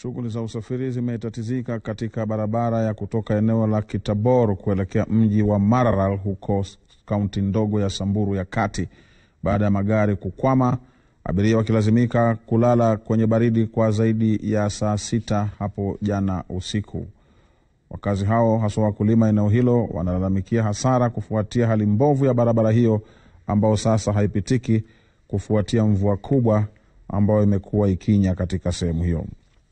Shughuli za usafiri zimetatizika katika barabara ya kutoka eneo la Kitabor kuelekea mji wa Mararal huko kaunti ndogo ya Samburu ya kati baada ya magari kukwama, abiria wakilazimika kulala kwenye baridi kwa zaidi ya saa sita hapo jana usiku. Wakazi hao haswa wakulima eneo hilo wanalalamikia hasara kufuatia hali mbovu ya barabara hiyo ambayo sasa haipitiki kufuatia mvua kubwa ambayo imekuwa ikinya katika sehemu hiyo.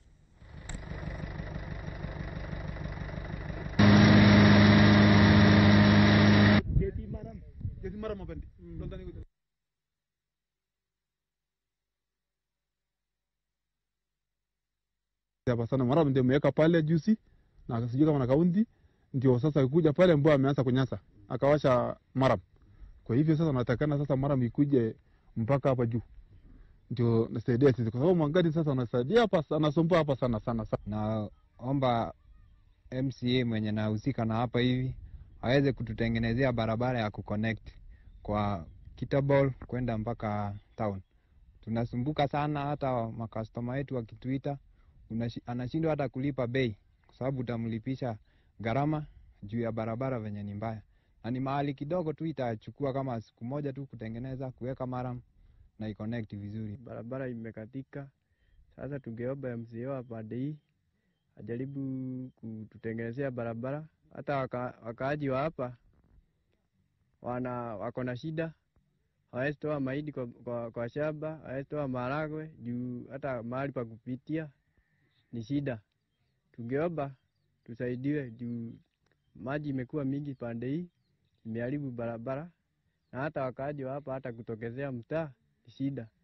hapa sana mara ndio ameweka pale juzi na sijui kama na kaunti ndio sasa kuja pale mbwa ameanza kunyasa akawasha maram. Kwa hivyo sasa natakana sasa maram ikuje mpaka hapa juu ndio nasaidia sisi, kwa sababu magari sasa anasaidia hapa, anasumbua hapa sana sana sana. Naomba MCA mwenye nahusika na hapa hivi aweze kututengenezea barabara ya kuconnect kwa Kitabol kwenda mpaka town. Tunasumbuka sana, hata makastoma wetu wakituita anashindwa hata kulipa bei kwa sababu utamlipisha gharama juu ya barabara venye ni mbaya, na ni mahali kidogo tu, itachukua kama siku moja tu kutengeneza, kuweka maram na iconnect vizuri. Barabara imekatika sasa, tungeomba MCA wa pande hii ajaribu kututengenezea barabara. Hata waka, wakaaji wa hapa wana wako na shida, hawezi toa mahindi kwa, kwa, kwa shamba, hawezi toa maharagwe juu hata mahali pa kupitia ni shida. Tungeomba tusaidiwe juu maji imekuwa mingi pande hii, imeharibu barabara na hata wakaaji wa hapa hata kutokezea mtaa ni shida.